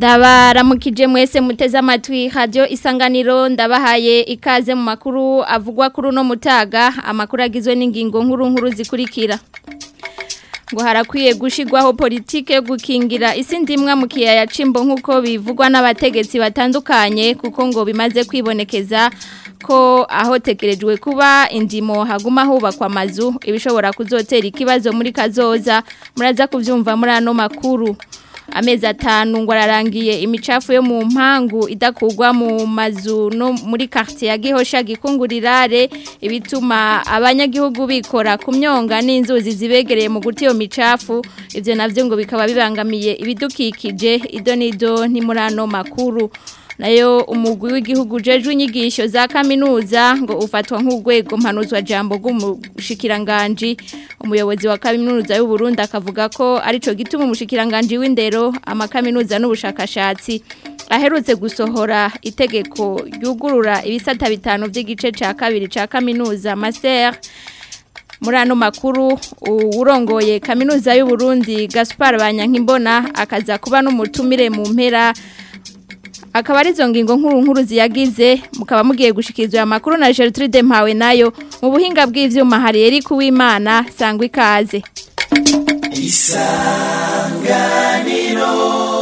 ndabaramukije mwese muteze amatwi radio isanganiro ndabahaye ikaze mu makuru avugwa kuri uno mutaga amakuru agizwe n'ingingo nkuru nkuru zikurikira ngo harakwiye gushigwaho politike yo gukingira isi ndimwa mu kiyaya cimbo nk'uko bivugwa n'abategetsi batandukanye kuko ngo bimaze kwibonekeza ko aho tekerejwe kuba indimo haguma hubakwa amazu ibishobora kuzotera ikibazo muri kazoza muraza kuvyumva muri ano makuru amezi atanu ngo ararangiye imicafu yo mu mpangu idakugwa mu mazu no muri quartier ya Gihosha gikungurirare ibituma abanyagihugu bikora ku myonga n'inzuzi zibegereye mu guti iyo micafu ivyo navyo ngo bikaba bibangamiye ibidukikije ido nido ni muri ano makuru nayo umugwi w'igihugu jeje inyigisho za kaminuza ngo ufatwa nk'urwego mpanuzwa jambo rw'umushikiranganji umuyobozi wa kaminuza y'u Burundi akavuga ko arico gituma umushikiranganji w'indero amakaminuza n'ubushakashatsi aherutse gusohora itegeko ryugurura ibisata bitanu by'igice ca kabiri ca kaminuza master muri ano makuru urongoye kaminuza y'u Burundi Gaspar Banyankimbona akaza kuba n'umutumire mu mpera akaba ari zo ngingo nkuru nkuru ziyagize mukaba mugiye gushikirizwa amakuru na Gertrude Mpawe nayo mu buhinga bw'ivyuma hari Eric Uwimana sangwa ikaze isanganiro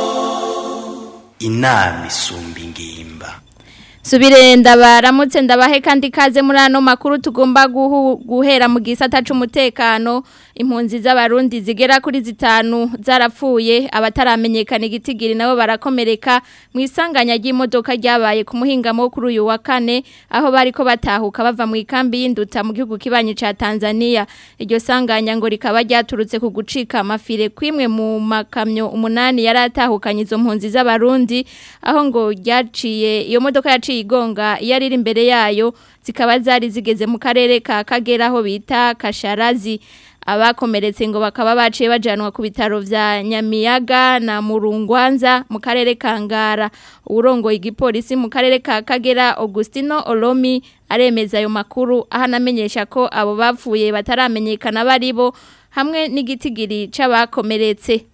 inama isumba ingimba Subire ndabaramutse ndabahe kandi kaze muri ano makuru tugomba guhera mu gisata c'umutekano impunzi z'abarundi zigera kuri zitanu zarapfuye abataramenyekana igitigiri nabo barakomereka mu isanganya ry'imodoka ryabaye ku muhingamo kuri uyu wa kane aho bariko batahuka bava mu ikambi y'induta mu gihugu kibanyi ca Tanzania iryo sanganya ngo rikaba ryaturutse ku gucika amafire kwimwe mu makamyo umunani yaratahukanye izo mpunzi z'abarundi aho ngo ryaciye iyo modoka yaciye igonga iyo ari imbere yayo zikaba zari zigeze mu karere ka Kagera aho bita Kasharazi abakomeretse ngo bakaba baciye bajanwa ku bitaro vya Nyamiyaga na Murungwanza mu karere ka Ngara urongoye igipolisi mu karere ka Kagera Augustino Olomi aremeza ayo makuru ahanamenyesha ko abo bapfuye bataramenyekana baribo hamwe n'igitigiri c'abakomeretse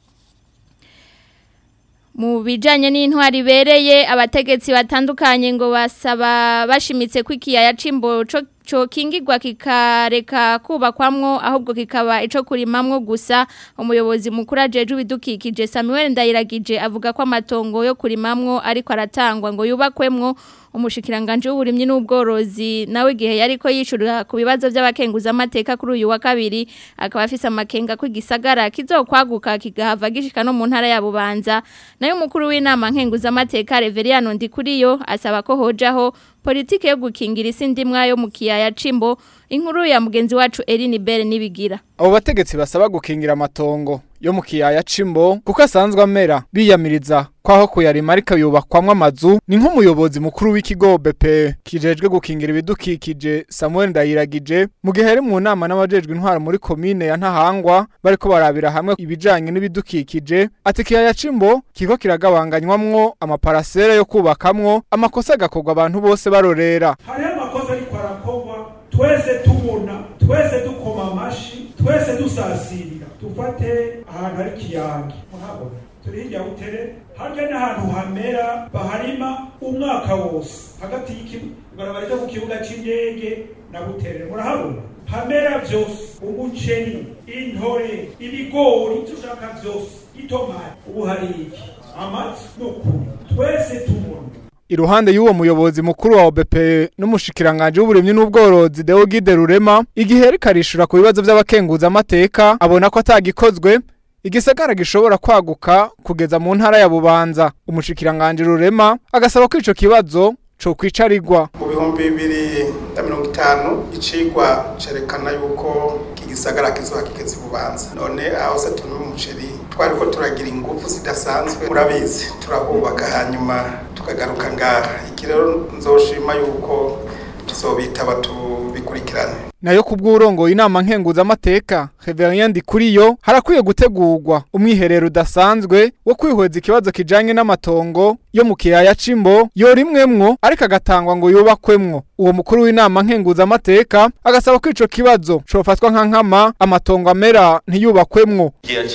mu bijanye n'intwari bereye abategetsi batandukanye ngo basaba bashimitse ko ikiyaya cimbo co kingirwa kikareka kubakwamwo ahubwo kikaba ico kurimamwo gusa umuyobozi mukuru ajeje ibidukikije Samuel Ndayiragije avuga ko amatongo yo kurimamwo ariko aratangwa ngo yubakwemwo umushikiranganje w'uburimyi n'ubworozi nawe gihe yariko yishurira ku bibazo by'abakenguza amateka kuri uyu wa kabiri akaba afise amakenga ko igisagara kizokwaguka kigahava gishika no mu ntara ya Bubanza nayo umukuru w'inama nkenguza amateka Reveriano Ndikuriyo asaba ko hojaho politike yo gukingira isi ndimwa yo mu kiyaya cimbo inkuru ya mugenzi wacu Eline Bere nibigira abo bategetsi basaba gukingira amatongo yo mu kiyaya cimbo kuko asanzwe amera biyamiriza kwaho kuyarima ariko yubakwamwo amazu ni nk'umuyobozi mukuru w'ikigo BP kijejwe gukingira ibidukikije Samuel Ndayiragije mu gihe ari mu nama n'abajejwe intwaro muri komine ya Ntahangwa bariko barabira hamwe ibijanye n'ibidukikije ati kiyaya cimbo kiko kiragabanganywamwo amaparasera yo kubakamwo amakosa agakorwa abantu bose barorera hariho amakosa ariko arakorwa twese tubona twese dukoma amashi twese dusasirira dufate ahantu hari ikiyange murahabona turi hirya butere harya n'ahantu hamera baharima umwaka wose hagati y'ibarabara ryo ku kibuga cy'indege na butere murahabona hamera byose umuceri intore ibigori icyo ushaka byose itomati ubu hari iki amata ni ukuri twese tubona iruhande y'uwo muyobozi mukuru wa OBP n'umushikiranganje w'uburimyi n'ubworozi Deogide Rurema igihe ariko arishura ku bibazo by'abakenguza amateka abona ko atagikozwe igisagara gishobora kwaguka kugeza mu ntara ya Bubanza umushikiranganje Rurema agasaba ko ico kibazo co kwicarirwa mu bihumbi bibiri na mirongo itanu icigwa cerekana yuko iki gisagara kizoba kigeze Bubanza none aho se turi umuceri twariko turagira ingufu zidasanzwe murabizi turahubaka hanyuma tukagaruka ngaha iki rero nzoshima yuko tuzobitaba tubikurikirane nayo kubw'urongo inama nkenguza amateka Reverien Ndikuriyo harakwiye gutegurwa umwiherero udasanzwe wo kwihweza ikibazo kijanye n'amatongo yo mu kiyaya cimbo yorimwemwo ariko agatangwa ngo yubakwemwo uwo mukuru w'inama nkenguza amateka agasaba ko ico kibazo cofatwa nka nkama amatongo amera ntiyubakwemwo kiyaya cimbo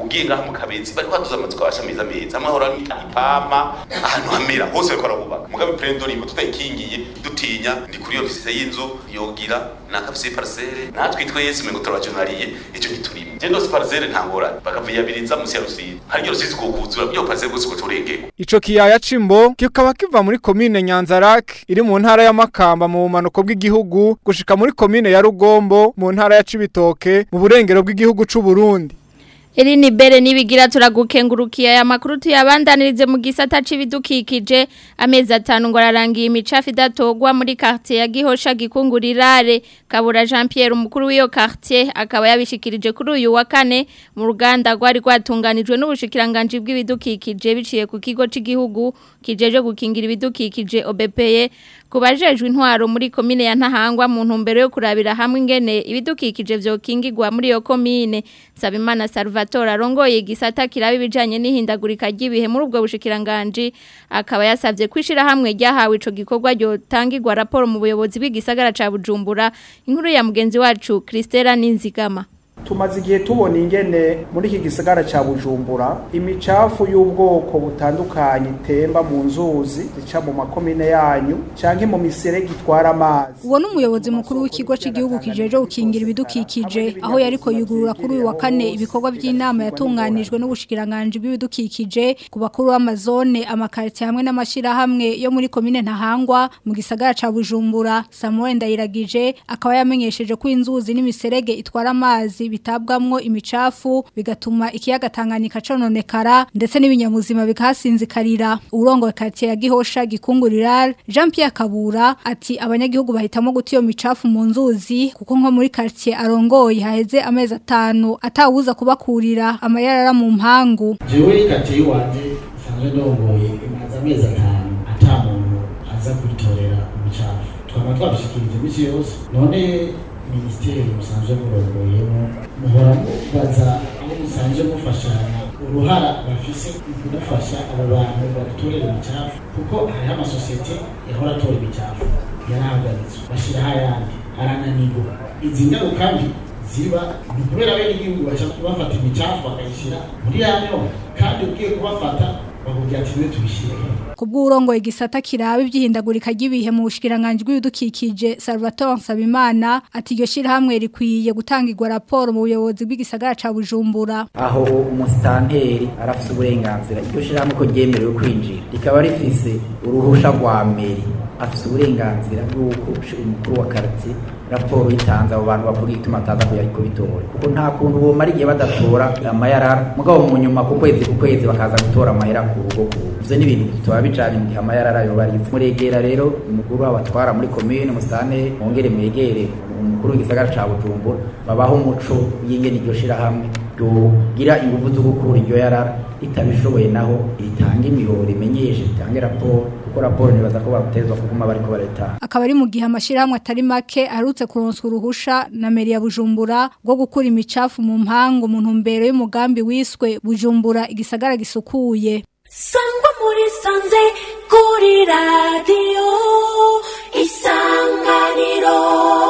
ugiye ngaha mu kabezi bari kwaduza amazu kabasha meza meza hamwe hora ipama ahantu hamera hose bariko barahubaka mugabe prendorimo tutayikingiye dutinya ndi kuri ofisi y'inzu yogira nakafise parcelle natwe twese mengo turabajonariye ico giturimo je ndose parcelle ntangorane bakaviyabiliza musi ya rusizi haryo rusizi kukuzura byo parcelle bose kuturengeko Ico kiyaya cimbo kikaba kiva muri komine Nyanzarak iri mu ntara ya Makamba mu bumanuko bw'igihugu gushika muri komine ya Rugombo mu ntara ya Cibitoke mu burengero bw'igihugu c'u Burundi. Iri ni bere nibigira turagukengurukiye aya makuru tuyabandanirize mu gisata c'ibidukikije amezi atanu ngo ararangiye imicafu idatogwa muri quartier ya Gihosha gikungurirare Kabura Jean Pierre umukuru w'iyo quartier akaba yabishikirije kuri uyu wa kane mu ruganda rwari rwatunganijwe n'ubushikiranganje bw'ibidukikije biciye ku kigo c'igihugu kijeje gukingira ibidukikije OBPE kubajejwe intwaro muri komine ya Ntahangwa mu ntumbero yo kurabira hamwe ingene ibidukikije vyokingirwa muri iyo komine Sabimana Salvatore arongoye igisata kiraba ibijanye n'ihindagurika ry'ibihe muri ubwo bushikiranganje akaba yasavye kwishira hamwe ryahawe ico gikorwa ryotangirwa raporo mu buyobozi bw'igisagara ca Bujumbura inkuru ya mugenzi wacu Christela Ninzigama tumaze igihe tubona ingene muri iki gisagara ca Bujumbura imicafu y'ubwoko butandukanye itemba mu nzuzi zica mu makomine yanyu canke mu miserege itwara amazi uwo n'umuyobozi mukuru w'ikigo cy'igihugu kijeje gukingira ibidukikije aho yariko yugurura kuri uyu wa kane ibikorwa by'inama yatunganijwe n'ubushikiranganje bw'ibidukikije ku bakuru b'amazone amakarite hamwe n'amashirahamwe yo muri komine Ntahangwa mu gisagara ca Bujumbura Samuel Ndayiragije akaba yamenyesheje ko inzuzi n'imiserege itwara amazi bitabwamwo imicafu bigatuma ikiyaga Tanganyika cononekara ndetse n'ibinyamuzima bikahasinzikarira urongo quartier ya Gihosha gikungurira Jean Pierre Kabura ati abanyagihugu bahitamo guta iyo micafu mu nzuzi kuko nko muri quartier arongoye haheze amezi atanu atawuza kubakurira amayarara mu mpangu jewe quartier wanje sanzwe ndongoye imaze amezi atanu ata muntu aza kwitorera imicafu twaba twabishikirije imisi yose none minisiteri musanzwe murongoyemo muhora mubaza aho musanzwe mufashanya uruhara bafise mu kudafasha abo bantu badutorera imicafu kuko hariho amasosiyete yahora atora imicafu yarahagaritswe bashyiraho ayandi arananirwa izi ngaruka mbi ziba ni kubera bene igihugu baca bafata imicafu bakayishyira muri ya myonga kandi ugiye kubafata bakubwira ati niwe tubishyire kubw'urongo igisata kiraba ibyihindagurika ry'ibihe mu bushikiranganje bw'ibidukikije Salvatore Nsabimana ati iryo shirahamwe rikwiye gutangirwa raporo mu buyobozi bw'igisagara ca Bujumbura aho umusitanteri arafise uburenganzira iryo shirahamwe ko ryemerewe kwinjira rikaba rifise uruhusha rwa meri afise uburenganzira bw'uko umukuru wa quartier raporo yitanze abo bantu bavuga igituma ataza kuyariko bitora kuko nta kuntu bomara igihe badatora amayarara mugabo mu nyuma ku kwezi ku kwezi bakaza gutora amahera ku rugo ku rugo ivyo ni ibintu tuba bijanye mu gihe amayarara yoba ari muregera rero umukuru w'abatwara muri komine musitane mwongere mwegere umukuru w'igisagara ca bujumbura babaho umuco y'ingene iryo shirahamwe ryogira inguvu zo gukura iryo yarara ritabishoboye naho ritanga imihoro imenyeshe ritange raporo kuko raporo nibaza ko batezwa kuguma bariko barayitanga akaba ari mu gihe amashirahamwe atari make arutse kuronswa uruhusha na meri ya Bujumbura rwo gukura imicafu mu mpango mu ntumbero y'umugambi wiswe Bujumbura igisagara gisukuye sangwa muri sanze kuri radiyo isanganiro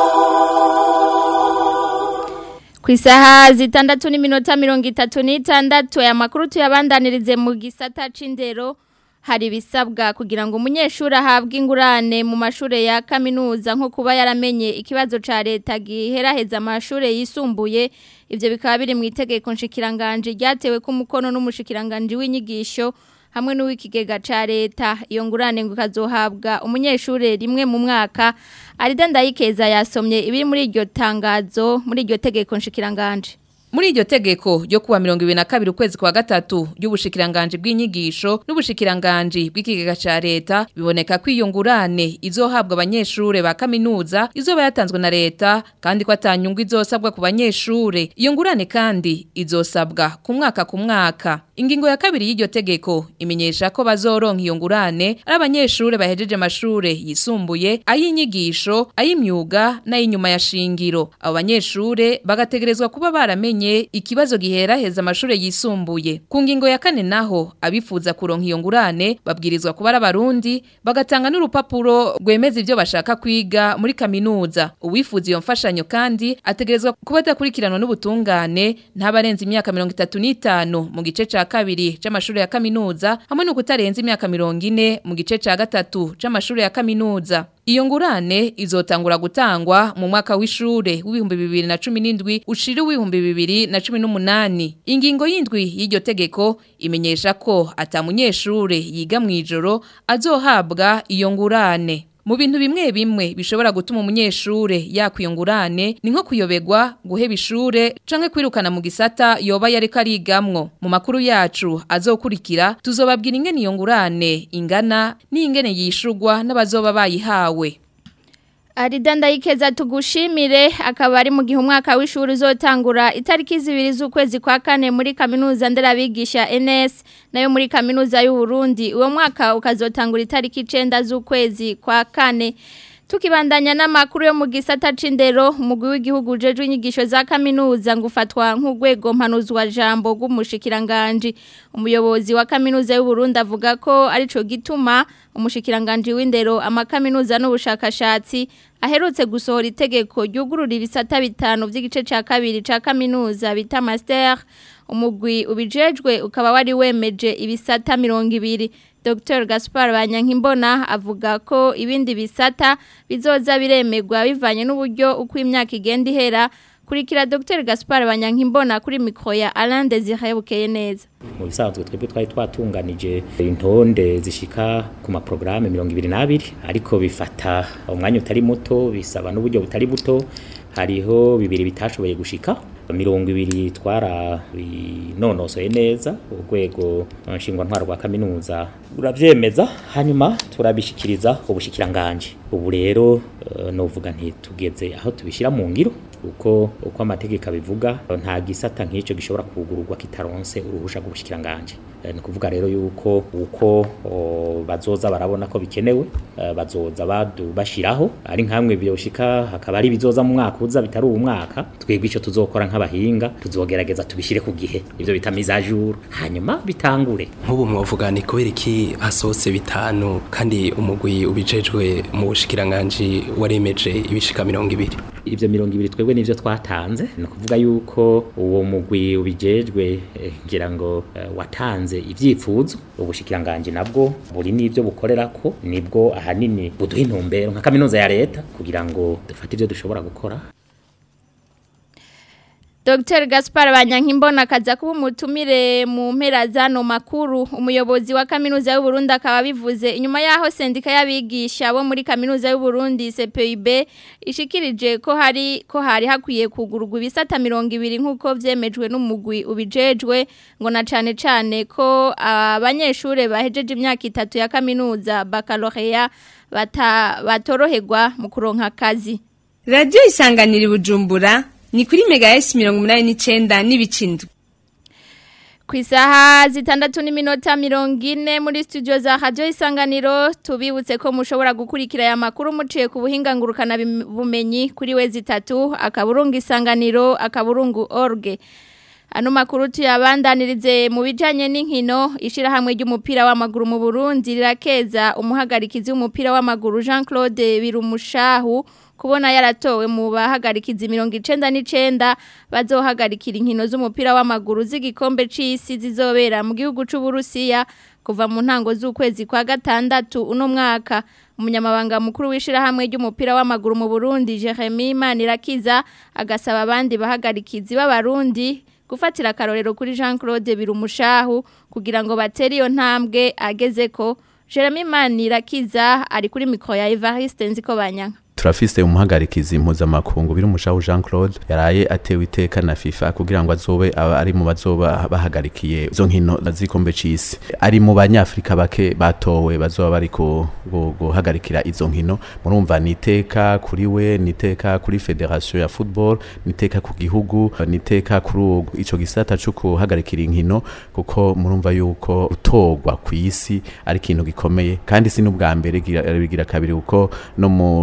ku isaha zitandatu n'iminota mirongo itatu n'itandatu aya makuru tuyabandanirize mu gisata c'indero hari ibisabwa kugira ngo umunyeshuri ahabwe ingurane mu mashuri ya kaminuza nko kuba yaramenye ikibazo ca leta giheraheza amashuri yisumbuye ivyo bikaba biri mu itegeko nshikiranganje ryatewe ku mukono n'umushikiranganje w'inyigisho hamwe n'uw'ikigega ca leta iyo ngurane ngo kazohabwa umunyeshuri rimwe mu mwaka arida ndayikeza yasomye ibiri muri iryo tangazo muri iryo tegeko nshikiranganje Muri iryo tegeko ryo kuwa 2022 ukwezi kwa gatatu y'ubushikiranganje bw'inyigisho n'ubushikiranganje bw'ikigega ca leta biboneka ko iyo ngurane izohabwa abanyeshure ba kaminuza izoba yatanzwe na leta kandi ko atanyungu izosabwa ku banyeshure iyo ngurane kandi izosabwa ku mwaka ku mwaka ingingo ya kabiri y'iryo tegeko imenyesha ko bazoronka iyo ngurane ari abanyeshure bahejeje amashure yisumbuye ay'inyigisho ay'imyuga n'ay'inyuma ya shingiro abo banyeshure bagategerezwa kuba baramenye yamenye ikibazo giheraheza amashure yisumbuye ku ngingo ya kane naho abifuza kuronka iyo ngurane babwirizwa kuba ari abarundi bagatanga n'urupapuro rwemeza ivyo bashaka kwiga muri kaminuza uwifuza iyo mfashanyo kandi ategerezwa kuba adakurikiranwa n'ubutungane ntabarenza imyaka mirongo itatu n'itanu mu gice ca kabiri c'amashure ya kaminuza hamwe no kutarenza imyaka mirongo ine mu gice ca gatatu c'amashure ya kaminuza Iyo ngurane izotangura gutangwa mu mwaka w'ishure w'ibihumbi bibiri na cumi n'indwi ushira w'ibihumbi bibiri na cumi n'umunani. Ingingo y'indwi y'iryo tegeko imenyesha ko ata munyeshure yiga mw'ijoro azohabwa iyo ngurane. Mu bintu bimwe bimwe bishobora gutuma umunyeshure yakwiyungurane ni nko kuyobegwa guheba ishure canke kwirukana mu gisata yoba yariko arigamwo mu makuru yacu azokurikira tuzobabwira ingene iyo ngurane ingana n'ingene yishurwa n'abazoba bayihawe Arida ndayikeza tugushimire akaba ari mu gihe umwaka w'ishuri uzotangura itariki zibiri z'ukwezi kwa kane muri kaminuza nderabigisha NS nayo muri kaminuza y'u Burundi uwo mwaka ukazotangura itariki 9 z'ukwezi kwa kane Tukibandanya n'amakuru yo mu gisata c'indero umugwi w'igihugu jeje inyigisho za kaminuza ngufatwa nk'ugwego mpanuzwa jambo rw'umushikiranganje umuyobozi wa kaminuza y'u Burundi avuga ko arico gituma umushikiranganje w'indero amakaminuza n'ubushakashatsi aherutse gusohora itegeko ryugurura ibisata bitanu by'igice ca kabiri ca kaminuza bita master umugwi ubijejwe ukaba wari wemeje ibisata mirongo ibiri Dr Gaspar Banyankimbona avuga ko ibindi bisata bizoza biremegwa bivanye n'uburyo uko imyaka igenda ihera kurikira Dr Gaspar Banyankimbona kuri mikro ya Alain Desire Bukeye neza mu bisanzwe twebwe twari twatunganije intonde zishika ku maprograme 22 ariko bifata umwanya utari muto bisaba n'uburyo butari buto hariho bibiri bitashoboye gushika mirongo ibiri twara binonosoye neza urwego nshingwantwaro rwa kaminuza uravyemeza hanyuma turabishikiriza ubushikiranganje ubu rero uh, novuga nti tugeze aho tubishira mu ngiro uko uko amategeko abivuga nta gisata nk'icyo gishobora kugururwa kitaronse uruhusha rw'ubushikiranganje ni kuvuga rero yuko uko bazoza barabona ko bikenewe bazoza bashiraho ari nkamwe byoshika hakaba ari bizoza mu mwaka uza bitari uwo mwaka twebwe icyo tuzokora nk'abahinga tuzogerageza tubishire ku gihe ivyo bita mise à jour hanyuma bitangure nk'ubu mwovuga ni kubera iki hasohotse bitanu kandi umugwi ubijejwe mu bushikiranganje waremeje ibishika mirongo ibiri ivyo mirongo ibiri twebwe nivyo twatanze ni ukuvuga yuko uwo mugwi ubijejwe ngira ngo watanze ivyifuzo ubushikiranganje nabwo buri n'ivyo bukorerako nibwo ahanini buduha intumbero nka kaminuza ya leta kugira ngo dufate ivyo dushobora gukora Dr Gaspar Banyankimbona kaza kuba umutumire mu mpera zano makuru umuyobozi wa kaminuza y'u Burundi akaba bivuze inyuma yaho sendika y'abigisha bo muri kaminuza y'u Burundi CPIB ishikirije ko hari ko hari hakwiye kugurugwa ibisata 200 nkuko vyemejwe n'umugwi ubijejwe ngo na cane cane ko abanyeshure bahejeje imyaka itatu ya kaminuza baccalaureat bata batoroherwa mu kuronka akazi Radio isanganira bujumbura ni kuri mega S mirongo umunani n'icenda n'ibicindwe ku isaha zitandatu n'iminota mirongo ine muri studio za radio isanganiro tubibutse ko mushobora gukurikira aya makuru muciye ku buhinga ngurukana bumenyi kuri we zitatu akaburungu isanganiro akaburungu org ano makuru tuyabandanirize mu bijanye n'inkino ishirahamwe ry'umupira w'amaguru mu Burundi rirakeza umuhagarikizi w'umupira w'amaguru Jean Claude Birumushahu kubona yaratowe mu bahagarikizi mirongo icenda n'icenda bazohagarikira inkino z'umupira w'amaguru z'igikombe c'isi zizobera mu gihugu c'Uburusiya kuva mu ntango z'ukwezi kwa gatandatu uno mwaka umunyamabanga mukuru w'ishirahamwe ry'umupira w'amaguru mu Burundi Jeremy Manirakiza agasaba abandi bahagarikizi b'abarundi gufatira akarorero kuri Jean Claude Birumushahu kugira ngo batere iyo ntambwe agezeko Jeremy Manirakiza ari kuri mikro ya Evariste Nziko Banyanka turafise umuhagarikizi mpuzamakungu biri umushaho Jean Claude yaraye atewe iteka na FIFA kugira ngo azobe ari mu bazoba bahagarikiye izo nkino zikombe c'isi ari mu banyafrika bake batowe bazoba bari guhagarikira izo nkino murumva ni iteka kuri we ni iteka kuri federation ya football ni iteka ku gihugu ni iteka kuri ico gisata cyo kuhagarikira inkino kuko murumva yuko utogwa ku isi ari ikintu gikomeye kandi si n'ubwa mbere bigira kabiri kuko no mu gikombe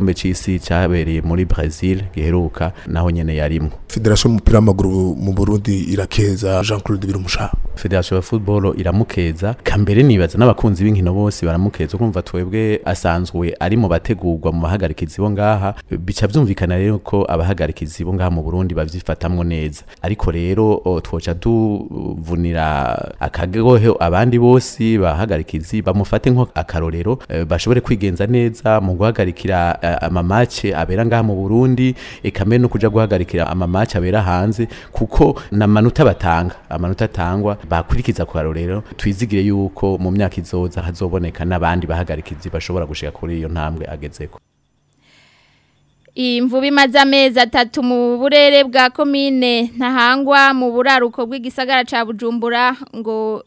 gikombe c'isi cyabereye muri Brazil giheruka naho nyene yarimwo Federation y'umupira w'amaguru mu Burundi irakeza Jean-Claude Birumusha Federation ya football iramukeza kambere nibaza n'abakunzi b'inkino bose baramukeza kumva twebwe asanzwe ari mu bategurwa mu bahagarikizi bo ngaha bica byumvikana rero ko abahagarikizi bo ngaha mu Burundi bavyifatamwo neza ariko rero o, twoca tuvunira akagohe abandi bose bahagarikizi bamufate nko akarorero eh, bashobore kwigenza neza mu guhagarikira eh, amamace abera ngaha mu Burundi ekame no kuja guhagarikira amamace abera hanze kuko na manota batanga amanota atangwa bakurikiza ku karorero twizigire yuko mu myaka izoza hazoboneka n'abandi bahagarikizi bashobora gushika kuri iyo ntambwe agezeko imvubu imaze amezi atatu mu burere bwa komine ntahangwa mu buraruko bw'igisagara cya bujumbura ngo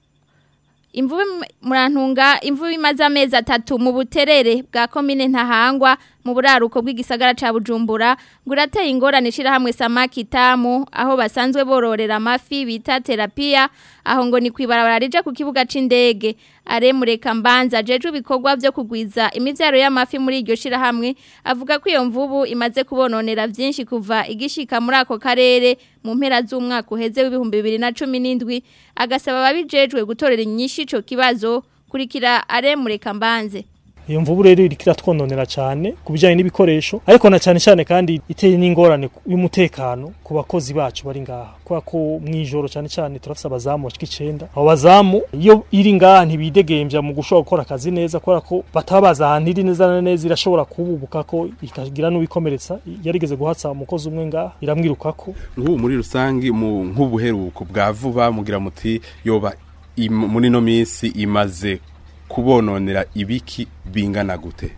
imvubu murantunga imvubu imaze amezi atatu mu buterere bwa komine ntahangwa mu buraruko bw'igisagara cya bujumbura ngo urateye ingorane ishyirahamwe samaki tamu aho basanzwe bororera amafi bita terapiya aho ngo ni ku ibarabara rija ku kibuga c'indege aremureka mbanza jeje ibikorwa byo kugwiza imivyaro y'amafi muri iryo shirahamwe avuga ko iyo mvubu imaze kubononera vyinshi kuva igishika muri ako karere mu mpera z'umwaka uheze w'ibihumbi bibiri na cumi n'indwi agasaba ababijejwe gutorera inyinshi ico kibazo kurikira aremureka mbanze iyo mvubu rero iriko iratwononera cyane ku bijyanye n'ibikoresho ariko na cyane cyane kandi iteye n'ingorane y'umutekano ku bakozi bacu bari ngaha kubera ko mu ijoro cyane cyane turafise abazamu bashika icenda abo bazamu iyo iri ngaha ntibidegembya mu gushobora gukora akazi neza kubera ko bataba bazi ahantu iri neza na neza irashobora kububuka ko ikagira n'uwikomeretsa yarigeze guhatsa umukozi umwe ngaha iramwirukako nk'ubu muri rusange mu nk'ubuheruko bwa vuba mugira muti yoba im- muri no minsi imaze kubononera ibiki bingana gute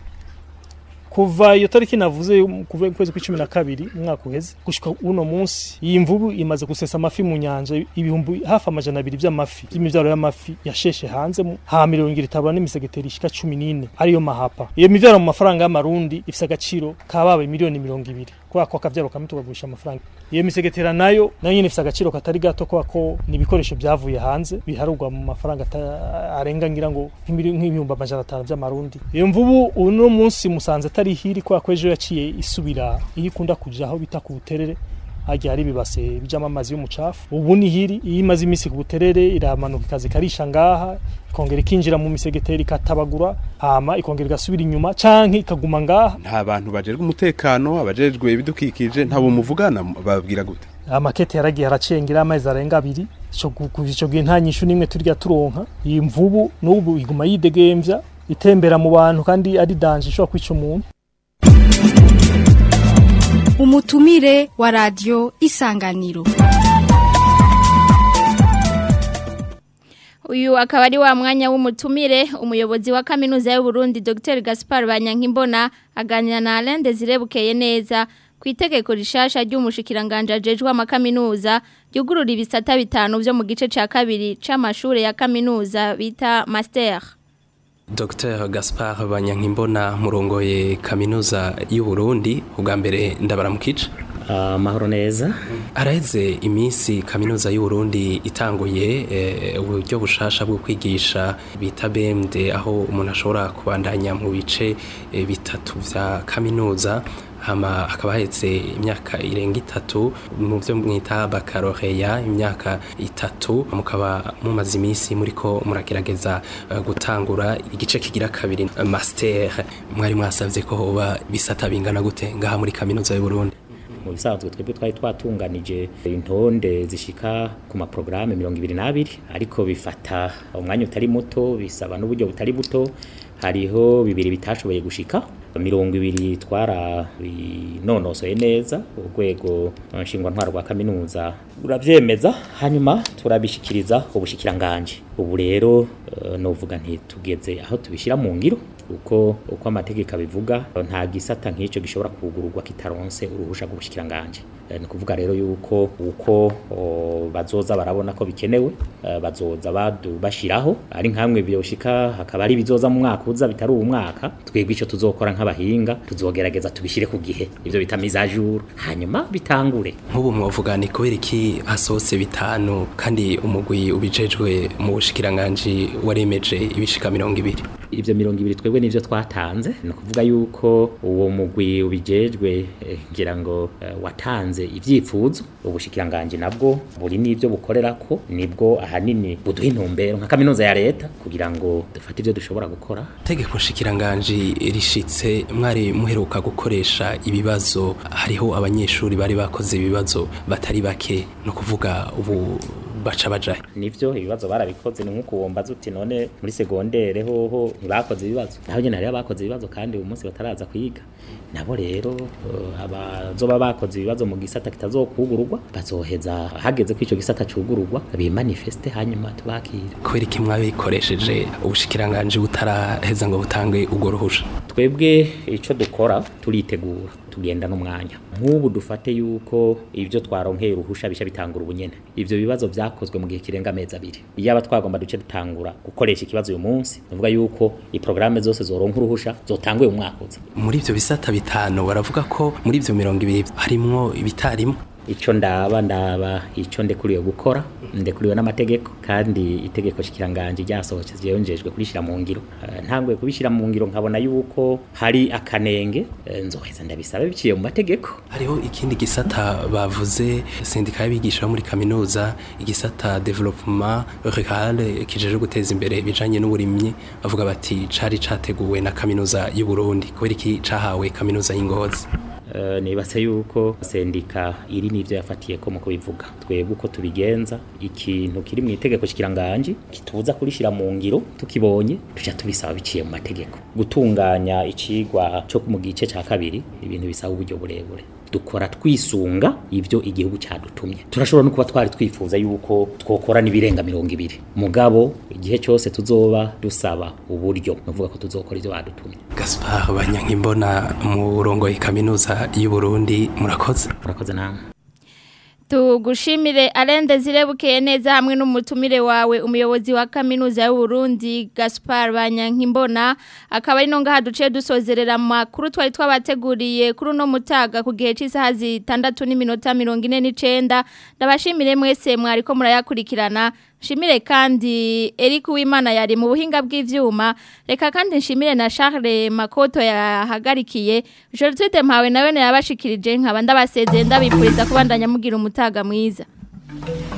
kuva iyo tariki navuze kuva mu kwezi kw'icumi na kabiri umwaka uheze gushika uno munsi iyi mvubu imaze gusesa amafi mu nyanja ibihumbi hafi amajana abiri vy'amafi y'imivyaro y'amafi yasheshe hanze mu- ha mirongo ibiri itabura n'imisegeteri ishika cumi n'ine ariyo mahapa iyo mivyaro mu mafaranga y'amarundi ifise agaciro kabaye miliyoni mirongo ibiri kubera ko akavyaro kamwe tukagurisha amafaranga iyo misegetera nayo nayo nyene ifise agaciro katari gato kubera ko ni ibikoresho vyavuye hanze biharurwa mu mafaranga ata- arenga ngira ngo nk'imili- nk'ibihumbi amajana atanu vy'amarundi iyo mvubu uno munsi musanze atari hiri kubera ko ejo yaciye isubira iyo ikunda kuja aho bita ku buterere harya hari ibibase bijamo amazi y'umucafu ubu ni hiri iyo imaze iminsi ku buterere iramanuka ikaza ikarisha ngaha ikongera ikinjira mu misegeteri ikatabagura hama ikongera igasubira inyuma canke ikaguma ngaha nta bantu bajejwe umutekano abajejwe ibidukikije ntabo muvugana babwira gute amakete yaragiye aracengera amezi arenga abiri ico gu- kuva ico gihe nta nyishu n'imwe turya turonka iyi mvubu n'ubu iguma yidegemvya itembera mu bantu kandi ari danje ishobora kwica umuntu umutumire wa radio isanganiro uyu akaba ari wa mwanya w'umutumire umuyobozi wa kaminuza y'u Burundi Dr Gaspar Banyankimbona aganira na Alain Desire Bukeye neza ku itegeko rishasha ry'umushikiranganje ajejwe amakaminuza ryugurura ibisata bitanu byo mu gice ca kabiri c'amashure ya kaminuza bita master Dr Gaspar Banyankimbona murongoye kaminuza y'u Burundi ubwa mbere ndabaramukije amahoro neza araheze iminsi kaminuza y'u Burundi itanguye eh, uburyo bushasha bwo kwigisha bita BMD aho umuntu ashobora kubandanya mu bice eh, bitatu vya kaminuza hama hakaba hahetse imyaka irenga itatu mu byo mwita bakaroreya imyaka itatu mukaba mumaze iminsi muriko muragerageza eh, gutangura igice kigira kabiri eh, master mwari mwasavye ko hoba bisata bingana gute ngaha muri kaminuza y'u Burundi mu bisanzwe twebwe twari twatunganije intonde zishika ku maporogaramu mirongo ibiri n'abiri ariko bifata umwanya utari muto bisaba n'uburyo butari buto hariho bibiri bitashoboye gushika mirongo ibiri twara binonosoye neza urwego nshingwantwaro rwa kaminuza ruravyemeza hanyuma turabishikiriza ubushikiranganje ubu rero eh, novuga nti tugeze aho tubishira mu ngiro uko uko amategeko abivuga nta gisata nk'icyo gishobora kugururwa kitaronse uruhusha rw'ubushikiranganje Eh, ni kuvuga rero yuko uko o, bazoza barabona ko bikenewe eh, bazoza badu bashiraho ari nkamwe byoshika hakaba ari bizoza mu mwaka uza bitari uwo mwaka twebwe ico tuzokora nk'abahinga tuzogerageza tubishire ku gihe ivyo bita mise à jour hanyuma bitangure nk'ubu mwavuga ni kubera iki hasohotse bitanu kandi umugwi ubijejwe mu bushikiranganje waremeje ibishika mirongo ibiri ivyo mirongo ibiri twebwe nivyo twatanze ni ukuvuga yuko uwo mugwi ubijejwe eh, ngira ngo eh, watanze ivyifuzo ubushikiranganje nabwo buri n'ivyo bukorerako nibwo ahanini buduha intumbero nka kaminuza ya leta kugira ngo dufate ivyo dushobora gukora tegeko nshikiranganji rishitse mwari muheruka gukoresha ibibazo hariho abanyeshuri bari bakoze ibibazo batari bake no kuvuga ubu baca bajahe nivyo ibibazo barabikoze ni nkuko wombaza uti none muri segondere hoho ntibakoze ibibazo naho nyene hariho abakoze ibibazo kandi uyu munsi bataraza kwiga nabo rero uh, abazoba bakoze ibibazo mu gisata kitazokugururwa bazoheza hageze ko ico gisata cugururwa bimanifeste hanyuma tubakire kubera iki mwabikoresheje ubushikiranganje butaraheza ngo butange ubwo ruhusha twebwe ico dukora turitegura tugenda n'umwanya nk'ubu dufate yuko ivyo twaronkeye uruhusha bisha bitangura ubunyene ivyo bibazo vyakozwe mu gihe kirenga amezi abiri iyaba twagomba duce dutangura gukoresha ikibazo uyu munsi nuvuga yuko iprograme zose zoronka uruhusha zotanguye umwaka uza muri ivyo bisata bitanu baravuga ko muri ivyo mirongo ibiri harimwo ibitarimwo ico ndaba ndaba ico ndekuriwe gukora ndekuriwe n'amategeko kandi itegeko shikiranganje ryasohoke ryonjejwe kurishira mu ngiro uh, ntangwe kubishira mu ngiro nkabona yuko hari akanenge uh, nzoheza ndabisaba biciye mu mategeko hariho ikindi gisata bavuze sendika y'abigisha bo muri kaminuza igisata development rural kijeje guteza imbere ibijanye n'uburimyi bavuga bati cari categuwe na kaminuza y'u Burundi kubera iki cahawe kaminuza y'Ingozi Uh, nibatse yuko sendika iri nivyo yafatiye ko mu kubivuga twebwe uko tubigenza ikintu kiri mu itegeko shikiranganje kitubuza kurishira mu ngiro tukibonye tuja tubisaba biciye mu mategeko gutunganya icigwa cyo mu gice ca kabiri ibintu bisaba uburyo burebure dukora twisunga ivyo igihugu cyadutumye turashobora no kuba twari twifuza yuko twokora nibirenga mirongo ibiri mugabo igihe cyose tuzoba dusaba uburyo nuvuga ko tuzokora ivyo badutumye Gaspar Banyankimbona mu rongo kaminuza y'u Burundi murakoze murakoze namwe tugushimire arende zirebukeye neza hamwe n'umutumire wawe umuyobozi wa kaminuza y'u Burundi Gaspar Banyankimbona akaba ari no ngaha duce dusozerera makuru twari twabateguriye kuri no mutaga ku gihe cy'isaha zitandatu n'iminota 49 ndabashimire mwese mwari ko murayakurikirana Shimire kandi Eric Uwimana yari mu buhinga bw'ivyuma reka kandi nshimire na Charles Makoto yahagarikiye Gertrude Mpawe nawe yabashikirije nkaba ndabasezeye ndabipuriza kubandanya mugira umutaga mwiza